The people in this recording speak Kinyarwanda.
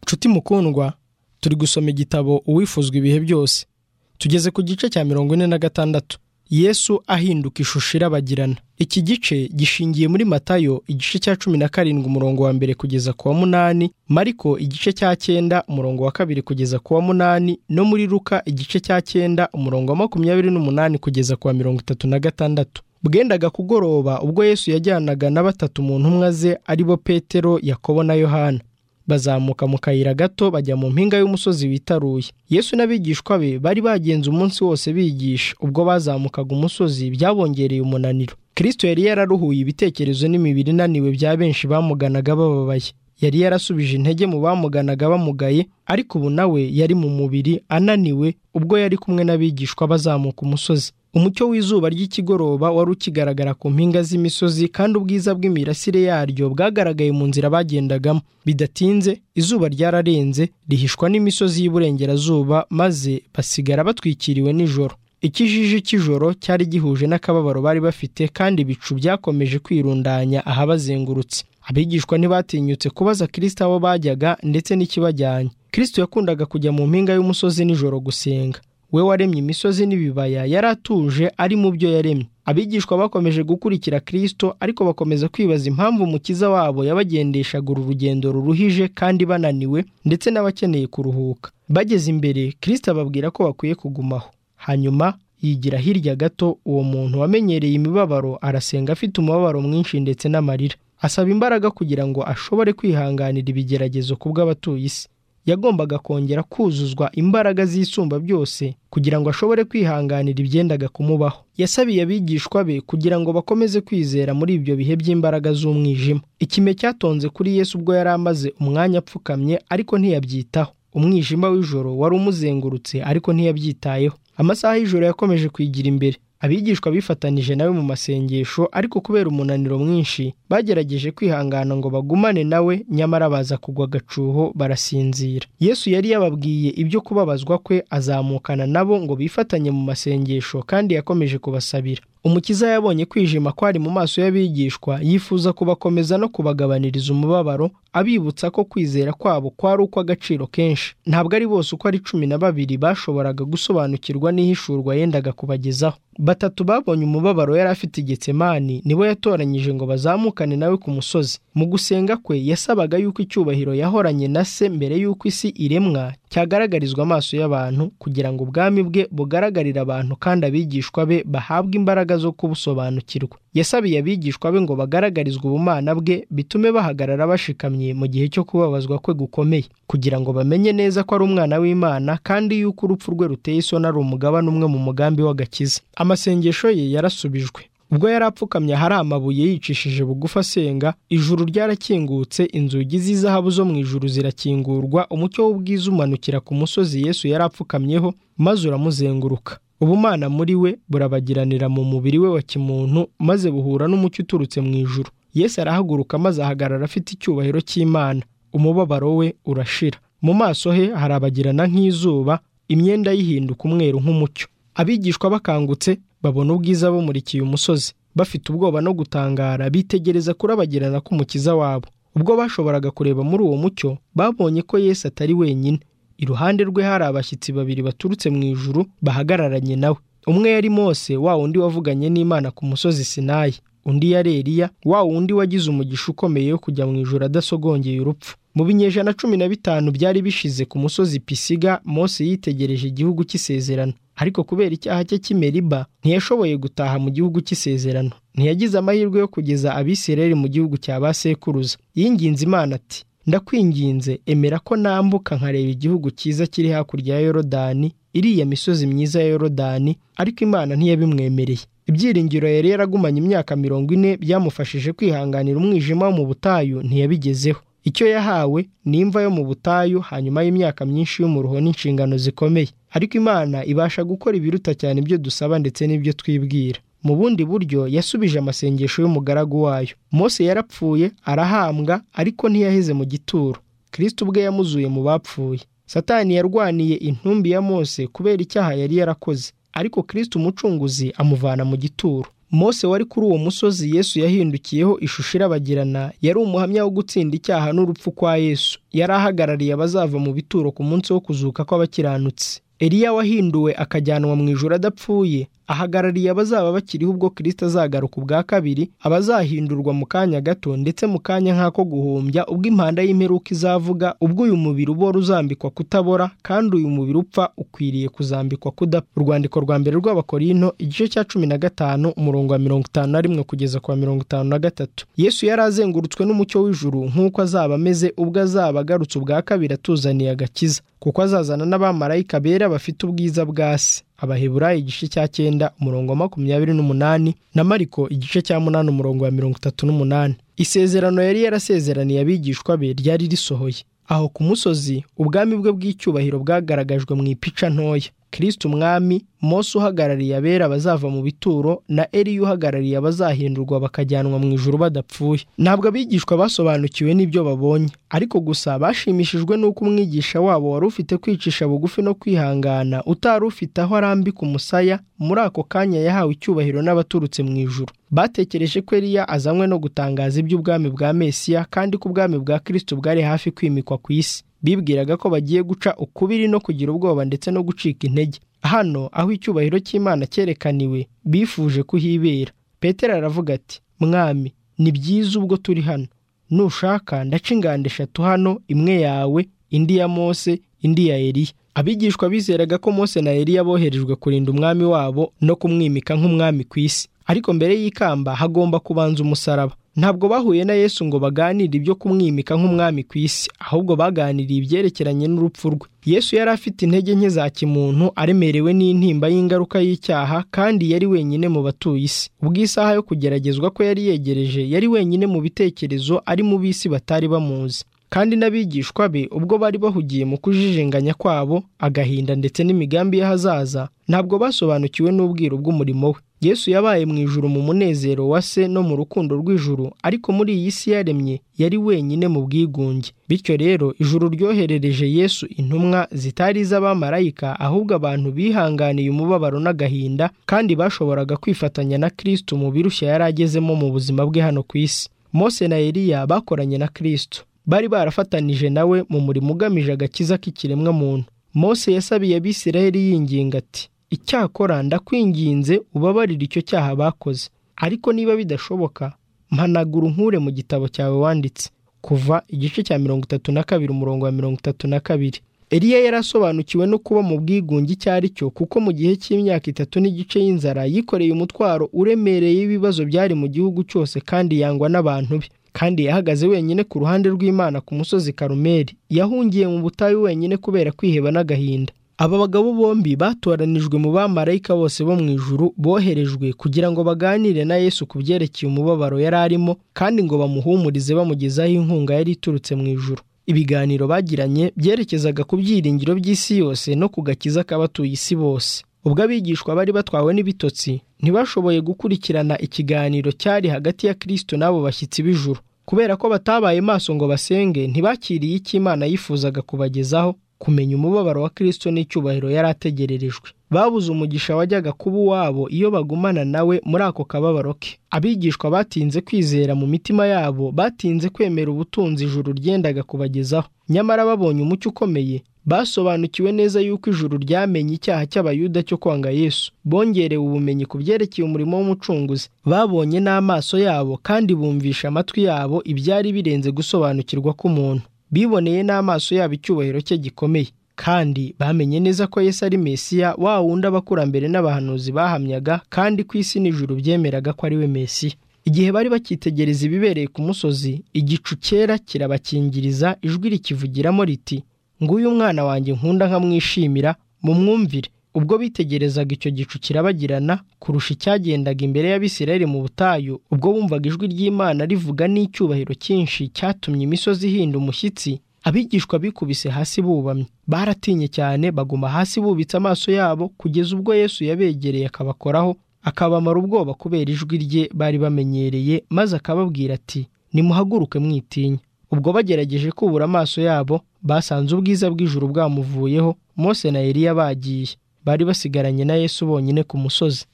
nshuti mukundwa turi gusoma igitabo uwifuzwa ibihe byose tugeze ku gice cya mirongo ine na gatandatu yesu ahinduka ishusho irabagirana iki gice gishingiye muri matayo igice cya cumi na karindwi umurongo wa mbere kugeza ku wa munani mariko igice cya cyenda umurongo wa kabiri kugeza ku wa munani no muri ruka igice cya cyenda umurongo wa makumyabiri n'umunani kugeza ku wa mirongo itatu na gatandatu bwendaga kugoroba ubwo yesu yajyanaga na batatu mu ntumwa ze ari bo petero yakobo na yohana bazamuka mu kayira gato bajya mu mpinga y'umusozi witaruye yesu n'abigishwa be bari bagenze umunsi wose bigisha ubwo bazamukaga umusozi byabongereye umunaniro kirisito yari yararuhuye ibitekerezo n'imibiri inaniwe bya benshi bamuganaga bababaye yari yarasubije intege mu bamuganaga bamugaye ariko ubu nawe yari mu mubiri ananiwe ubwo yari kumwe n'abigishwa bazamuka umusozi umucyo w'izuba ry'ikigoroba wari ukigaragara ku mpinga z'imisozi kandi ubwiza bw'imirasire yaryo bwagaragaye mu nzira bagendagamo bidatinze izuba ryararenze rihishwa n'imisozi y'iburengerazuba maze basigara batwikiriwe nijoro ikijiji cy'ijoro cyari gihuje n'akababaro bari bafite kandi ibicu byakomeje kwirundanya ahabazengurutse abigishwa ntibatinyutse kubaza kirisita aho bajyaga ndetse n'ikibajyanye kirisito yakundaga kujya mu mpinga y'umusozi nijoro gusenga we waremye imisozi n'ibibaya yari atuje ari mu byo yaremye abigishwa bakomeje gukurikira kirisito ariko bakomeza kwibaza impamvu umukiza wabo yabagendeshaga uru rugendo ruruhije kandi bananiwe ndetse n'abakeneye kuruhuka bageze imbere kirisito ababwira ko bakwiye kugumaho hanyuma yigira hirya gato uwo muntu wamenyereye imibabaro arasenga afite umubabaro mwinshi ndetse n'amarira asaba imbaraga kugira ngo ashobore kwihanganira ibigeragezo kubw'abatuye isi yagombaga kongera kuzuzwa imbaraga z'isumba byose kugira ngo ashobore kwihanganira ibyendaga kumubaho yasabiye abigishwa be kugira ngo bakomeze kwizera muri ibyo bihe by'imbaraga z'umwijima ikime cyatonze kuri yesu ubwo yari amaze umwanya apfukamye ariko ntiyabyitaho umwijima w'ijoro wari umuzengurutse ariko ntiyabyitayeho amasaha y'ijoro yakomeje kwigira imbere abigishwa bifatanije nawe mu masengesho ariko kubera umunaniro mwinshi bagerageje kwihangana ngo bagumane nawe nyamara baza kugwa agacuho barasinzira yesu yari yababwiye ibyo kubabazwa kwe azamukana nabo ngo bifatanye mu masengesho kandi yakomeje kubasabira umukiza yabonye kwijima kwari mu maso y'abigishwa yifuza kubakomeza no kubagabaniriza umubabaro abibutsa ko kwizera kwabo kwari ukw'agaciro kenshi ntabwo ari bose uko ari cumi na babiri bashoboraga gusobanukirwa n'ihishurwa yendaga kubagezaho batatu babonye umubabaro yari afite igetsemani nibo yatoranyije ngo bazamukane nawe ku musozi mu gusenga kwe yasabaga yuko icyubahiro yahoranye na se mbere y'uko isi iremwa cyagaragarizwa amaso y'abantu kugira ngo ubwami bwe bugaragarire abantu kandi abigishwa be bahabwe imbaraga zo kubusobanukirwa yasabiye abigishwa be ngo bagaragarizwe ubumana bwe bitume bahagarara bashikamye mu gihe cyo kubabazwa kwe gukomeye kugira ngo bamenye neza ko ari umwana w'imana kandi yuko urupfu rwe ruteye isoni ari umugabane umwe mu mugambi w'agakiza amasengesho ye yarasubijwe ubwo yari apfukamye ahari amabuye yicishije bugufi asenga ijuru ryarakingutse inzugi z'izahabu zo mu ijuru zirakingurwa umucyo w'ubwiza umanukira ku musozi yesu yari apfukamyeho maze uramuzenguruka ubumana muri we burabagiranira mu mubiri we wa kimuntu maze buhura n'umucyo uturutse mu ijuru yesu arahaguruka maze ahagarara afite icyubahiro cy'imana umubabaro we urashira mu maso he harabagirana nk'izuba imyenda yihinduka umweru nk'umucyo abigishwa bakangutse babona ubwiza bumurikiye umusozi bafite ubwoba no gutangara bitegereza kurabagirana k'umukiza wabo ubwo bashoboraga kureba muri uwo mucyo babonye ko yesu atari wenyine iruhande rwe hari abashyitsi babiri baturutse mu ijuru bahagararanye nawe umwe yari mose wa wundi wavuganye n'imana ku musozi sinayi undi yari eriya wa wundi wagize umugisha ukomeye wo kujya mu ijuru adasogongeye urupfu mu binyejana cumi na bitanu byari bishize ku musozi pisiga mose yitegereje igihugu cy'isezerano ariko kubera icyaha cye cy'imeriba ntiyashoboye gutaha mu gihugu cy'isezerano ntiyagize amahirwe yo kugeza abisirayeli mu gihugu cya ba sekuruza yinginze imana ati ndakwinginze emera ko nambuka nkareba igihugu cyiza kiri hakurya ya yorodani iriya misozi myiza ya yorodani ariko imana ntiyabimwemereye ibyiringiro yari yaragumanye imyaka mirongo ine byamufashije kwihanganira umwijima wo mu butayu ntiyabigezeho icyo yahawe ni imva yo mu butayu hanyuma y'imyaka myinshi y'umuruho n'inshingano zikomeye ariko imana ibasha gukora ibiruta cyane ibyo dusaba ndetse n'ibyo twibwira mu bundi buryo yasubije amasengesho y'umugaragu wayo mose yarapfuye arahambwa ariko ntiyaheze mu gituro kirisita ubwe yamuzuye mu bapfuye satani yarwaniye intumbi ya mose kubera icyaha yari yarakoze ariko kirisita umucunguzi amuvana mu gituro mose wari kuri uwo musozi yesu yahindukiyeho ishusho irabagirana yari umuhamya wo gutsinda icyaha n'urupfu kwa yesu yari ahagarariye abazava mu bituro ku munsi wo kuzuka kw'abakiranutsi eliya wahinduwe akajyanwa mu ijoro adapfuye ahagarariye abazaba bakiriho ubwo kirisita azagaruka ubwa kabiri abazahindurwa mu kanya gato ndetse mu kanya nk'ako guhumbya ubwo impanda y'imperuka izavuga ubwo uyu mubiri ubora uzambikwa kutabora kandi uyu mubiri upfa ukwiriye kuzambikwa kudapfa urwandiko rwa mbere rw'abakorino igice cya cumi na gatanu umurongo wa mirongo itanu na rimwe kugeza ku wa mirongo itanu na gatatu yesu yari azengurutswe n'umucyo w'ijuru nk'uko azaba ameze ubwo azaba agarutse ubwa kabiri atuzaniye agakiza kuko azazana n'abamarayika bera bafite ubwiza bwa se abaheburayi igice cya cyenda umurongo wa makumyabiri n'umunani na mariko igice cya munani umurongo wa mirongo itatu n'umunani isezerano yari yarasezeraniye abigishwa be ryari risohoye aho ku musozi ubwami bwe bw'icyubahiro bwagaragajwe mu ipica ntoya kirisiti umwami mose uhagarariye abera abazava mu bituro na eriya uhagarariye abazahindurwa bakajyanwa mu ijuru badapfuye ntabwo abigishwa basobanukiwe n'ibyo babonye ariko gusa bashimishijwe n'uko umwigisha wabo wari ufite kwicisha bugufi no kwihangana utari ufite aho arambika umusaya muri ako kanya yahawe icyubahiro n'abaturutse mu ijuru batekereje ko eriya azanywe no gutangaza iby'ubwami bwa mesiya kandi ko ubwami bwa kirisiti bwari hafi kwimikwa ku isi bibwiraga ko bagiye guca ukubiri no kugira ubwoba ndetse no gucika intege hano aho icyubahiro cy'imana cyerekaniwe bifuje kuhibera petero aravuga ati mwami ni byiza ubwo turi hano nushaka ndaca inganda eshatu hano imwe yawe indi ya mose indi ya eriya abigishwa bizeraga ko mose na eriya boherejwe kurinda umwami wabo no kumwimika nk'umwami ku isi ariko mbere y'ikamba hagomba kubanza umusaraba ntabwo bahuye na yesu ngo baganire ibyo kumwimika nk'umwami ku isi ahubwo baganiriye ibyerekeranye n'urupfu rwe yesu yari afite intege nke za kimuntu aremerewe n'intimba y'ingaruka y'icyaha kandi yari wenyine mu batuye isi ubwo isaha yo kugeragezwa ko yari yegereje yari wenyine mu bitekerezo ari mu b'isi batari bamuzi kandi n'abigishwa be ubwo bari bahugiye mu kujijinganya kwabo agahinda ndetse n'imigambi y'ahazaza ntabwo basobanukiwe n'ubwiru bw'umurimo we yesu yabaye mu ijuru mu munezero wa se no mu rukundo rw'ijuru ariko muri iyi si yaremye yari wenyine mu bwigunge bityo rero ijuru ryoherereje yesu intumwa zitari iz'abamarayika ahubwo abantu bihanganiye umubabaro n'agahinda kandi bashoboraga kwifatanya na kirisito mu birushya yari agezemo mu buzima bwe hano ku isi mose na eliya bakoranye na kirisito bari barafatanije nawe mu murimo ugamije agakiza k'ikiremwa muntu mose yasabiye abisiraheli yinginga ati icyakora ndakwinginze ubabarire icyo cyaha bakoze ariko niba bidashoboka mpanagura unkure mu gitabo cyawe wanditse kuva igice cya mirongo itatu na kabiri umurongo wa mirongo itatu na kabiri eliya yari asobanukiwe no kuba mu bwigunge icyo ari cyo kuko mu gihe cy'imyaka itatu n'igice y'inzara yikoreye umutwaro uremereye w'ibibazo byari mu gihugu cyose kandi yangwa n'abantu be kandi yahagaze wenyine ku ruhande rw'imana ku musozi karumeri yahungiye mu butayu wenyine kubera kwiheba n'agahinda aba bagabo bombi batoranijwe mu bamarayika bose bo mu ijuru boherejwe kugira ngo baganire na yesu ku byerekeye umubabaro yari arimo kandi ngo bamuhumurize bamugezaho inkunga yari iturutse mu ijuru ibiganiro bagiranye byerekezaga ku byiringiro by'isi yose no ku gakiza k'abatuye isi bose ubwo abigishwa bari batwawe n'ibitotsi ntibashoboye gukurikirana ikiganiro cyari hagati ya kirisito n'abo bashyitsi b'ijuru kubera ko batabaye maso ngo basenge ntibakiriye icyo imana yifuzaga kubagezaho kumenya umubabaro wa kirisito n'icyubahiro yari ategererejwe babuze umugisha wajyaga kuba uwabo iyo bagumana nawe muri ako kababaro ke abigishwa batinze kwizera mu mitima yabo batinze kwemera ubutunzi ijuru ryendaga kubagezaho nyamara babonye umucyo ukomeye basobanukiwe neza yuko ijuru ryamenye icyaha cy'abayuda cyo kwanga yesu bongerewe ubumenyi ku byerekeye umurimo w'umucunguzi babonye n'amaso yabo kandi bumvisha amatwi yabo ibyari birenze gusobanukirwa k'umuntu biboneye n'amaso yabo icyubahiro cye gikomeye kandi bamenye neza ko Yesu ari mesiya wa wundi abakurambere n'abahanuzi bahamyaga kandi ku isi n'ijuru byemeraga ko ari we mesiya igihe bari bakitegereza ibibereye ku musozi igicu cyera kirabakingiriza ijwi rikivugiramo riti nguyu umwana wanjye nkunda nkamwishimira mumwumvire ubwo bitegerezaga icyo gicu kirabagirana kurusha icyagendaga imbere y'abisirayeli mu butayu ubwo bumvaga ijwi ry'imana rivuga n'icyubahiro cyinshi cyatumye imisozi ihinda umushyitsi abigishwa bikubise hasi bubamye baratinye cyane baguma hasi bubitse amaso yabo kugeza ubwo yesu yabegereye akabakoraho akabamara ubwoba kubera ijwi rye bari bamenyereye maze akababwira ati nimuhaguruke mwitinya ubwo bagerageje kubura amaso yabo basanze ubwiza bw'ijuru bwamuvuyeho mose na eliya bagiye bari basigaranye na yesu bonyine ku musozi